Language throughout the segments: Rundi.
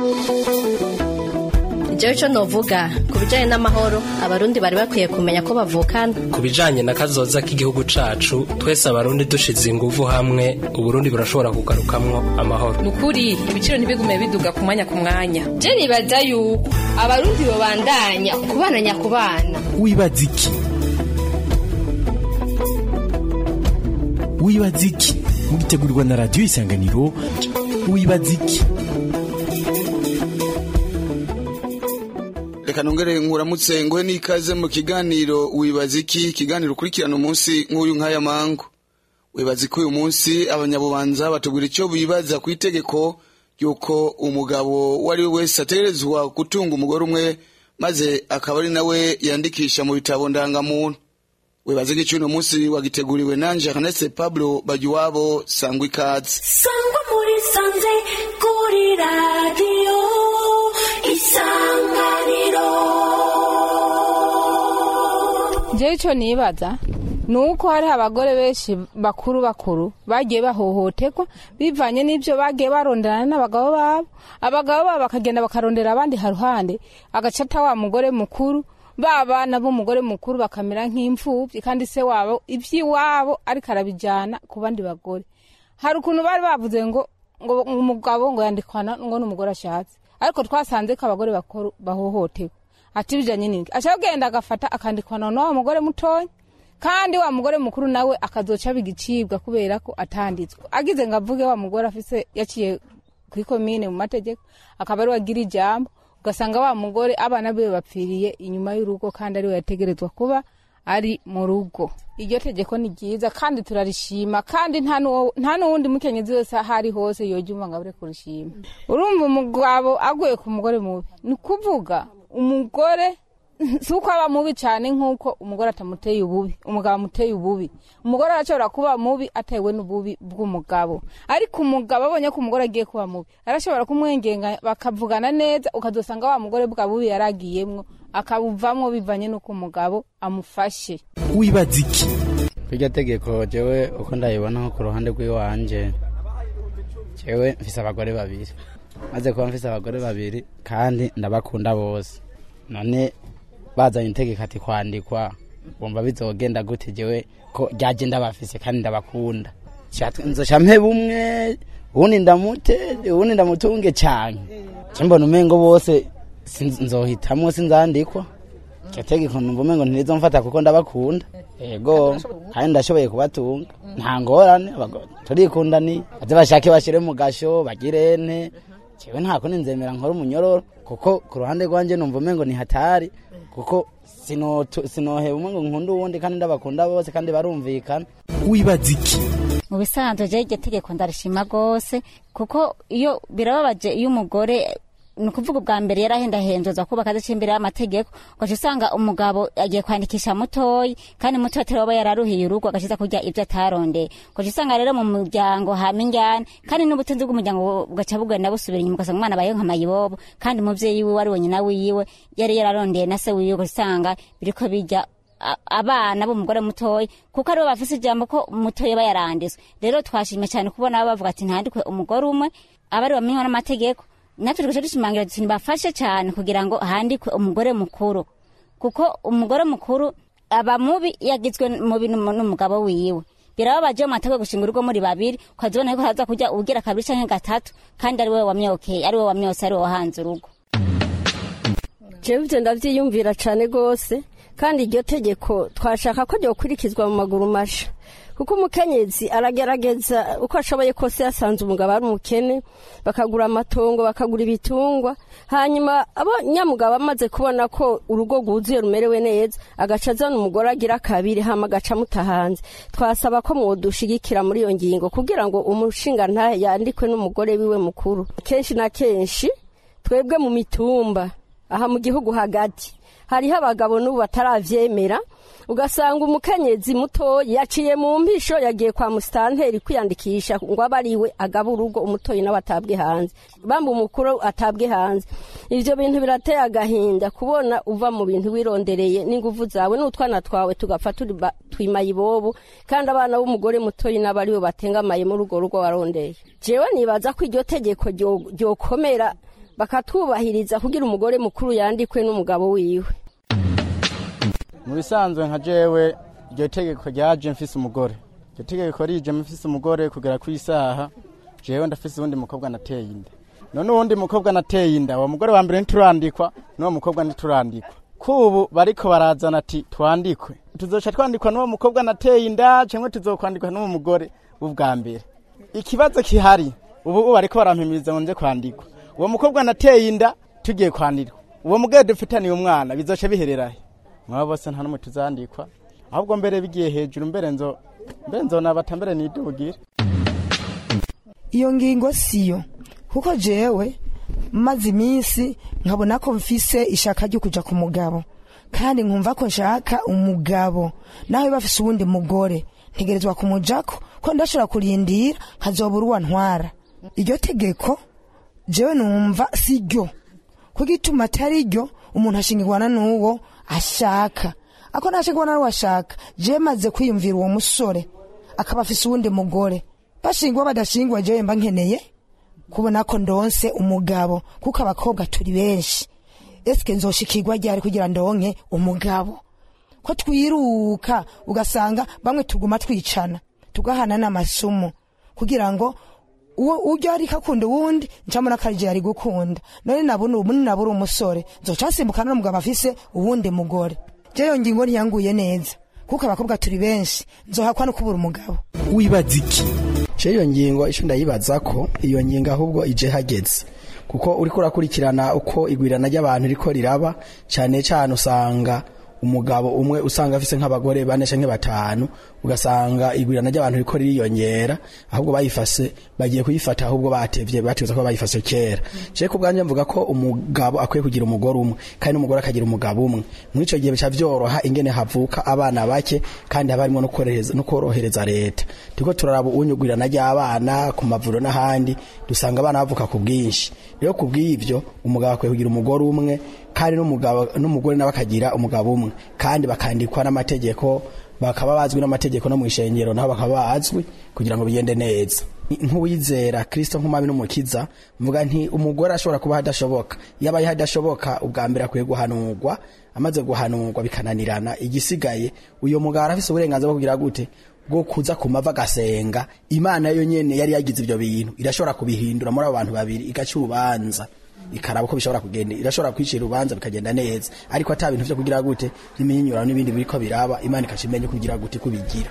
jewe ico novuga ku bijanye n'amahoro abarundi bari bakwiye kumenya ko bavukana ku bijanye na kazoza k'igihugu cacu twese abarundi dushize inguvu hamwe uburundi burashobora kugarukamwo amahoro nukuri ibiciro ntibigume biduga ku mwanya ku mwanya je nibaza yuko abarundi bobandanya kubana nyakubana wibaza iki wibaza iki mugitegurirwa na radiyo isanganiro wibaza iki reka nongere nkuramutse nguhe n'ikaze mu kiganiro wibaza iki ikiganiro ukurikirana umunsi nk'uyu nk'aya mangu wibaza ko uyu munsi abanyabubanza batubwira icyo bibaza ku itegeko ry'uko umugabo uwo ari we wese ategerezwa gutunga umugore umwe maze akaba ari nawe yandikisha mu bitabo ndangamuntu wibaza ko uno munsi wagiteguriwe nanje Jeannette Pablo Bagiwabo sangwa ikaze sangwa muri sanze kuri radiyo isanganiro jewe ico nibaza ni uko hariho abagore benshi bakuru bakuru bagiye bahohoterwa bivanye n'ibyo bagiye baronderana n'abagabo babo abagabo babo bakagenda bakarondera abandi haruhande agacata wa mugore mukuru ba bana b'umugore mukuru bakamera nk'imfubyi kandi se wabo iby'iwabo ariko arabijyana ku bandi bagore hari ukuntu bari bavuze ngo ngo umugabo ngo yandikwana ngo n'umugore ashatse ariko twasanze ko abagore bakuru bahohoterwa ati bijanye n'iki aca agenda agafata akandikwana na wa mugore mutoya kandi wa mugore mukuru nawe akazoca bigicibwa kubera ko atanditswe agize ngo avuge wa mugore afise yaciye kuri komine mu mategeko akaba ari wagira ijambo ugasanga wa mugore abana biwe bapfiriye inyuma y'urugo kandi ariwe yategerezwa kuba ari mu rugo iryo tegeko ni ryiza kandi turarishima kandi nta n'uwundi mukenyezi wese aho ari hose yoryumva ngo abure kurishima urumva umugabo aguye ku mugore mubi ni ukuvuga umugore si uko aba mubi cyane nk'uko umugore atamuteye ububi umugabo amuteye ububi umugore arashobora kuba mubi atewe n'ububi bw'umugabo ariko umugabo abonye ko umugore agiye kuba mubi arashobora kumwengenga bakavugana neza ukazosanga wa mugore bwa bubi yaragiyemwo akabuvamwo bivanye n'uko umugabo amufashe wibaza iki iryo tegeko jewe uko ndayibona nko ku ruhande rw'iwanje jewe mfise abagore babiri maze kuba mfise abagore babiri kandi ndabakunda bose none bazanye itegeko ati kwandikwa bumva bizogenda gute jewe ko ryaje ndabafise kandi ndabakunda nzoca mpe bumwe uwundi ndamute uwundi ndamutunge cane ce mbona umengo bose nzohitamwo sinzandikwa iryo tegeko numva umengo ntirizomfata kuko ndabakunda ego kandi ndashoboye kubatunga nta ngorane turikundaniye baze bashake bashire mu gasho bagirente jewe nta kundi nzemera nkora umunyororo kuko ku ruhande rwanje numva umengo ni hatari kuko sinoheba umwe ngo nkunda uwundi kandi ndabakunda bose kandi barumvikana wibaza iki mu bisanzwe je iryo tegeko ndarishima rwose kuko iyo birababaje iyo umugore ni ukuvuga ubwa mbere yarahendahenzwa kubaka adaciye imbere y'amategeko ugaca usanga umugabo agiye kwandikisha mutoyi kandi mutoyi atari waba yararuhiye urugo agaciza kurya ibyo atarondeye ugaca usanga rero mu muryango hama injyana kandi n'ubutunzi bw'umuryango bugaca bugenda busubira inyuma ugasanga umwana abayeho nka mayibobo kandi umuvyeyi wiwe ari wenyina wiwe yari yararondeye na se wiwe ugaca usanga biriko bijya abana b'umugore mutoyi kuko aribo bafise ijambo ko mutoyi aba yaranditswe rero twashimye cyane kubona bavuga ati ntandikwe umugore umwe aba ari bamenywa n'amategeko natwe tugaca dushimangira tuti nibafashe cyane kugira ngo handikwe umugore mukuru kuko umugore mukuru aba mubi yagizwe mubi n'umugabo wiwe birababaje mu mategeko gushinga urugo muri babiri ukazibona ko haza kujya ugira kabiri canke gatatu kandi ari wowe wamyokeye ari wowe wamyose ari wowe wahanze urugo jewe ivyo ndavyiyumvira cane gose kandi iryo tegeko twashaka ko ryokurikizwa mu maguru masha kuko umukenyezi aragerageza uko ashoboye kose yasanze umugabo ari umukene bakagura amatongo bakagura ibitungwa hanyuma abo nyamugabo amaze kubona ko urugo rwuzuye rumerewe neza agaca azana umugore agira kabiri hama agaca amuta hanze twasaba ko mwodushigikira muri iyo ngingo kugira ngo umushinga ntahe yandikwe n'umugore wiwe mukuru kenshi na kenshi twebwe mu mitumba aha mu gihugu hagati hariho abagabo n'ubu bataravyemera ugasanga umukenyezi muto yaciye mu mpisho yagiye kwa musitanteri kwiyandikisha ngo abe ariwe agaba urugo umutoyi nawe atabwe hanze bamba umukuru atabwe hanze ivyo bintu birateye agahinda kubona uva mu bintu wirondereye n'inguvu zawe n'utwana twawe tugapfa turi ba- twimaye ibobo kandi abana b'umugore mutoyi n'abo aribo batengamaye muri urwo rugo warondeye jewe nibaza ko iryo tegeko ryo- ryokomera bakatwubahiriza kugira umugore mukuru yandikwe n'umugabo wiwe mu bisanzwe nka jewe iryo tegeko ryaje mfise umugore iryo tegeko rije mfise umugore kugera ku isaha jewe ndafise uwundi mukobwa nateye inda none uwundi mukobwa nateye inda uwo mugore wa mbere ntiturandikwa n'uwo mukobwa ntiturandikwa kubu bariko barazana ati twandikwe tuzoca twandikwa n'uwo mukobwa nateye inda cyangwa tuzokwandikwa n'uwo mugore w'ubwa mbere ikibazo kihari ubu ubu bariko barampimiriza ngo nze kwandikwa uwo mukobwa nateye inda tugiye kwandikwa uwo mugore dufitaniye umwana bizoca bihererahe mwaba bose nta n'umwe tuzandikwa ahubwo mbere bigiye hejuru mbere nzo mbere nzonabata mbere nidugire iyo ngingo siyo kuko jewe maze iminsi nkabona ko mfise ishaka ryo kuja ku mugabo kandi nkumva ko nshaka umugabo nawe bafise uwundi mugore ntegerezwa kumujako ko ndashobora kurindira nkazobura uwa ntwara iryo tegeko jewe numva si ryo kuko ituma atari ryo umuntu ashingirwana n'uwo ashaka ako ntashingirwana n'uwo ashaka jewe maze kwiyumvira uwo musore akaba afise uwundi mugore bashingwa badashingwa jewe mba nkeneye kubona ko ndonse umugabo kuko abakobwa turi benshi esike nzoshikirwa ryari kugira ndonke umugabo ko twiruka ugasanga bamwe tuguma twicana tugahana n'amasumu kugira ngo uwo ujya ariko akunda uwundi ncamo n'akarije yari gukunda none nabona ubu nabura umusore nzoca nsimbukana n'umugabo afise uwundi mugore jeyo ngingo ntiyanguye neza kuko abakobwa turi benshi nzohakwa no kubura umugabo wibaza iki je iyo ngingo ico ndayibaza ko iyo ngingo ahubwo ije hageze kuko uriko urakurikirana uko igwirana ry'abantu riko riraba cane cane usanga umugabo umwe usanga afise nk'abagore bane canke batanu ugasanga igwirana ry'abantu riko ririyongera ahubwo bayifase bagiye kuyifata ahubwo batevye bateza ko bayifase kera je ku bwanje mvuga ko umugabo akwiye kugira umugore umwe kandi n'umugore akagira umugabo umwe muri ico gihe bica vyoroha ingene havuka abana bake kandi haba harimo no korohereza no korohereza leta turiko turaraba unyugwirana ry'abana ku mavuriro n'ahandi dusanga abana bavuka ku bwinshi rero ku bw'ivyo umugabo akwiye kugira umugore umwe kandi n'umugabo n'umugore nawe akagira umugabo umwe kandi bakandikwa n'amategeko bakaba bazwi n'amategeko no mu ishengero naho bakaba bazwi kugira ngo bigende neza nk'uwizera kirisito nk'umwami n'umukiza mvuga nti umugore ashobora kuba hadashoboka iyo abaye hadashoboka ubwa mbere akwiye guhanurwa amaze guhanurwa bikananirana igisigaye uyu mugabo arafise uburenganzira bwo kugira gute bwo kuza ku mavi agasenga imana yo nyene yari yagize ivyo bintu irashobora kubihindura muri abo bantu babiri igaca urubanza ikaraba uko bishobora kugenda irashobora kwicira urubanza bikagenda neza ariko ata bintu vyo kugira gute n'iminyurano n'ibindi biriko biraba imana ikaca imenya kugira gute kubigira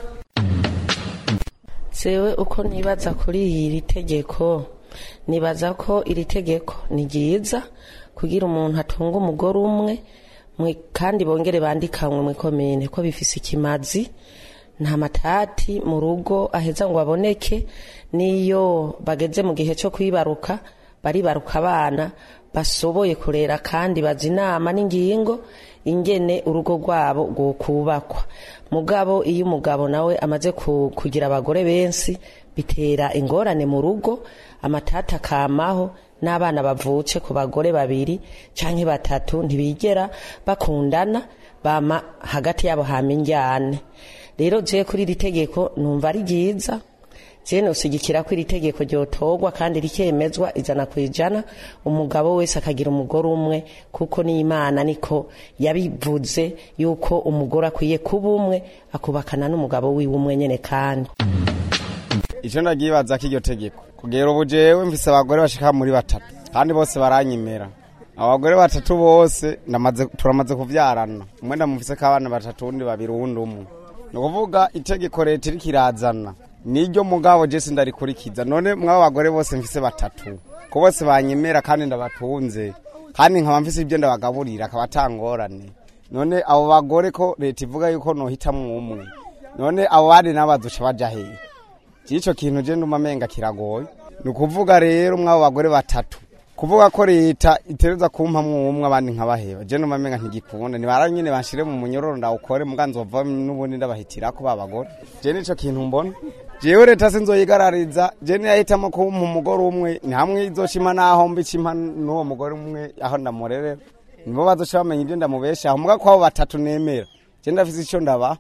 sewe uko nibaza kuri iri tegeko nibaza ko iri tegeko ni ryiza kugira umuntu atunga umugore umwe kandi bongere bandikanwe mu ikomine ko bifise ikimazi nta matati mu rugo aheza ngo aboneke n'iyo bageze mu gihe cyo kwibaruka baribaruka abana basoboye kurera kandi bazi inama n'ingingo ingene urugo rwabo rwokubakwa mugabo iyo umugabo nawe amaze kugira abagore benshi bitera ingorane mu rugo amatata akamaho n'abana bavutse ku bagore babiri cyangwa batatu ntibigera bakundana bama hagati yabo hama injyane rero je kuri iri tegeko numva ari ryiza je nosigikira ko iri tegeko ryotorwa kandi rikemezwa ijana ku ijana umugabo wese akagira umugore umwe kuko n'imana niko yabivuze yuko umugore akwiye kuba umwe akubakana n'umugabo wiwe umwe nyene kandi icyo ndagibaza ko iryo tegeko kugera ubu jewe mfise abagore bashika muri batatu kandi bose baranyemera abagore batatu bose turamaze kuvyarana umwe ndamufise ko abana batatu undi babiri uwundi umwe ni ukuvuga itegeko leta iriko irazana niryo mugabo je sindarikurikiza none mwabo bagore bose mfise batatu ko bose banyemera kandi ndabatunze kandi nkaba mfise ibyo ndabagaburira akaba atangorane none abo bagore ko leta ivuga yuko nohitamwo umwe none abo bandi nabo bazoca baja hehe ico kintu je nduma menga kiragoye ni ukuvuga rero mwabo bagore batatu kuvuga ko leta itereza kumpamwo umwe abandi nkabaheba je nduma menga ntigikunda nibara nyene banshire mu munyororo ndawukore muga nzova n'ubundi ndabahitirako babagore je nico kintu mbona jewe leta sinzoyigarariza je niyahitamo kumpa umugore umwe ni hamwe izoshima naho mbicimpa n'uwo mugore umwe aho ndamurerera nibo bazoca bamenya ibyo ndamubeshaho muga kwabo batatu nemera je ndafise ico ndabaha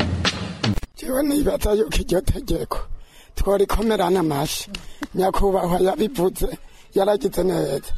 jewe nibaza yuko iryo tegeko tworikomerana amashi nyakubahwa yabivuze yaragize neza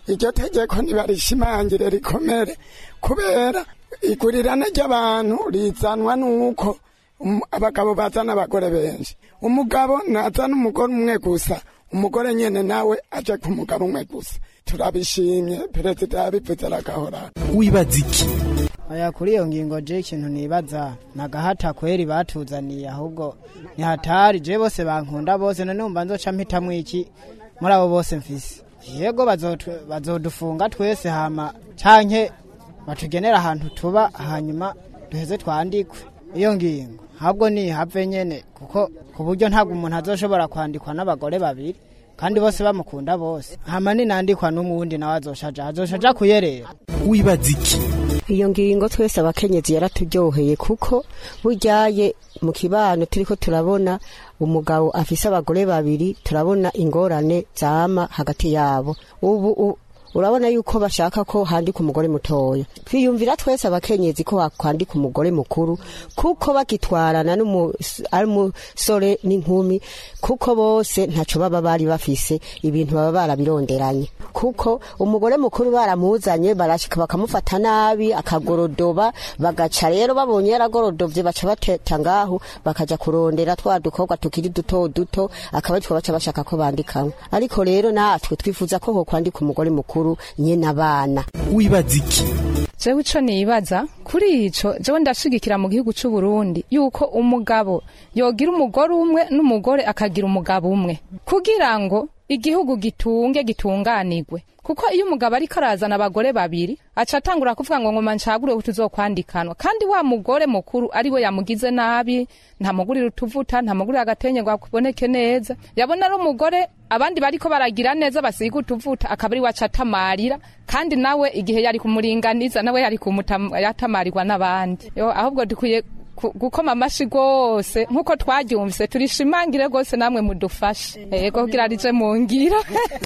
iryo tegeko ntibarishimangire rikomere kubera igurirana ry'abantu rizanwa n'uko um- abagabo bazana abagore benshi umugabo nazana umugore umwe gusa umugore nyene nawe aje ku mugabo umwe gusa turabishimye perezida yabivuze aragahora wibaza iki aya kuri iyo ngingo je ikintu nibaza nagahata kweri batuzaniye ahubwo ni hatari je bose bankunda bose none umva nzoca mpitamwo iki muri abo bose mfise yego bazotu- bazodufunga twese hama canke batugenera ahantu tuba hanyuma duheze twandikwe iyo ngingo ahubwo nihave nyene kuko ku buryo ntabwo umuntu azoshobora kwandikwa n'abagore babiri kandi bose bamukunda bose hama ninandikwa n'umuwundi nawe azoshaja azoshaja kuyerera wibaza iki iyo ngingo twese abakenyezi yaraturyoheye kuko buryaye mu kibano turiko turabona umugabo afise abagore babiri turabona ingorane zama hagati yabo ubu u- urabona yuko bashaka ko handika umugore mutoya twiyumvira twese abakenyezi ko wakwandika umugore mukuru kuko bagitwarana n'umu- ari umusore n'inkumi kuko bose ntaco baba bari bafise ibintu baba barabironderanye kuko umugore mukuru baramuzanye barashika bakamufata nabi akagorodoba bagaca rero babonye yaragorodovye baca bateta ngaho bakaja kurondera twa dukobwa tukiri duto duto akaba aritwo baca bashaka ko bandikamwe ariko rero natwe twifuza ko hokwandika umugore mukuru nyene abana wibaza iki jewe ico nibaza kuri ico jewe ndashigikira mu gihugu c'u Burundi yuko umugabo yogira umugore umwe n'umugore akagira umugabo umwe kugira ngo igihugu gitunge gitunganirwe kuko iyo umugabo ariko arazana abagore babiri aca atangura kuvuga ngo ngoma ncagure tuzokwandikanwa kandi wa mugore mukuru ari we yamugize nabi ntamugurira utuvuta ntamugurira agatenye ngo akuboneke neza yabona ari umugore abandi bariko baragira neza basiga utuvuta akaba ari we aca atamarira kandi nawe igihe yari kumuringaniza nawe yari kumutam- yatamarirwa n'abandi Yo, ahubwo dukwiye ku- gukoma amashi rwose nk'uko twaryumvise turishimangire rwose namwe mudufashe yego kugira rije mu ngira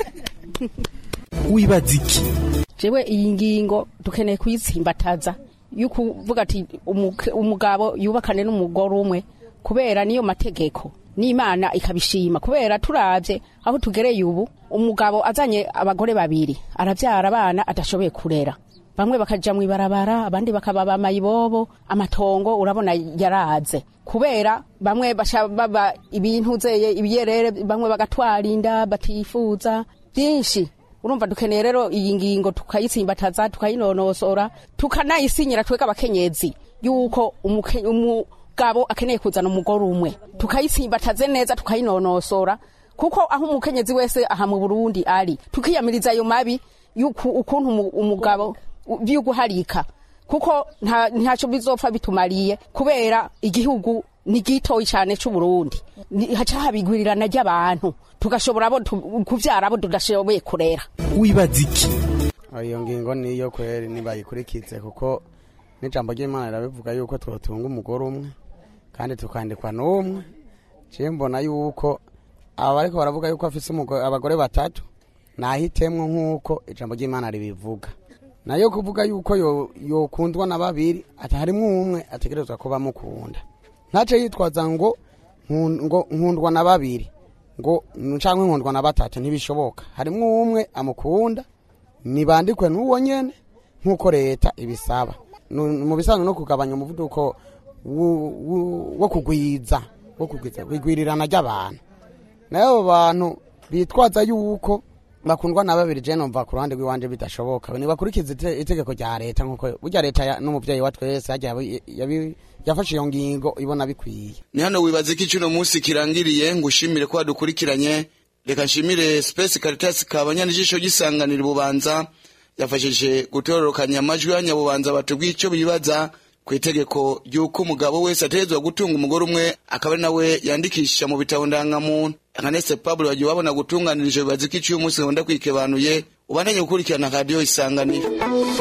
wibaza iki jewe iyi ngingo dukeneye kuyitsimbataza yukuvuga ati umuke- umugabo yubakane n'umugore umwe kubera niyo mategeko n'imana ikabishima kubera turavye aho tugereye ubu umugabo azanye abagore babiri aravyara abana adashoboye kurera bamwe bakaja mw'ibarabara abandi bakaba bamayibobo amatongo urabona yaraze kubera bamwe basha baba ibintu zeye ibiyerere bamwe bagatwara inda batifuza byinshi urumva dukeneye rero iyi ngingo tukayitsimbataza tukayinonosora tukanayisinyira twega abakenyezi yuko umuke- umugabo akeneye kuzana umugore umwe tukayitsimbataze neza tukayinonosora kuko aho umukenyezi wese aha mu burundi ari tukiyamiriza ayo mabi yuku- ukuntu umu- umugabo vy'uguharika kuko nta- ntaco bizopfa bitumariye kubera igihugu ni gitoyi cane c'uburundi Ni- haca habigwirirana ry'abantu tugashobora abo tu- kuvyara abo tudashoboye kurera wibaza iki iyo ngingo niyo kweri nibayikurikize kuko n'ijambo ry'imana rirabivuga yuko twotunga umugore umwe kandi tukandikwa n'umwe ciye mbona yuko aba bariko baravuga yuko afise umugore- abagore batatu nahitemwo nk'uko ijambo ry'imana ribivuga nayo kuvuga yuko yo- yokundwa na babiri ati harimwo umwe ategerezwa kuba amukunda ntace yitwaza ngo nkun- ngo nkundwa na babiri ngo canke nkundwa na batatu ntibishoboka harimwo umwe amukunda nibandikwe n'uwo nyene nk'uko leta ibisaba Nu- mu bisanzwe no kugabanya umuvuduko wu- wu- wo kugwiza wo kugwiza igwirirana ry'abantu nayo abo bantu bitwaza yuko bakundwa na babiri je numva ku ruhande rw'iwanje bidashoboka nibakurikiza ite- itegeko rya leta nk'uko burya leta ya- n'umuvyeyi wa twese harya yabi- yabi- yafashe iyo ngingo ibona bikwiye ni hano wibaza ko icuno munsi kirangiriye ngo ushimire ko wadukurikiranye reka nshimire space caritas kabanyana ijisho gisanganira ububanza yafashije gutororokanya amajwi y'abanyabubanza batubwiye icyo bibaza ku itegeko ry'uko umugabo wese ategerezwa gutunga umugore umwe akaba ari nawe yandikisha mu bitabo ndangamuntu nkanese pablo wagiye wabona gutunganirije bibaza ko iciye umunsi nkunda kwikebanuye ubandanye gukurikirana radiyo isanganiro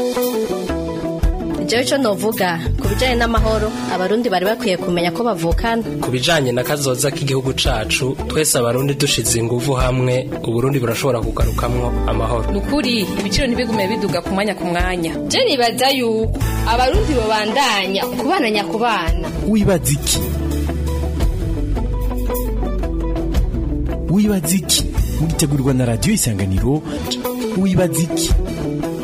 jewe ico novuga ku bijanye n'amahoro abarundi bari bakwiye kumenya ko bavukana ku bijanye na kazoza k'igihugu cacu twese abarundi dushize inguvu hamwe uburundi burashobora kugarukamwo amahoro nukuri ibiciro ntibigume biduga ku mwanya ku mwanya je nibaza yuko abarundi babandanya kubana nyakubana wibaza iki wibaza iki mugitegurirwa na radiyo isanganiro wibaza iki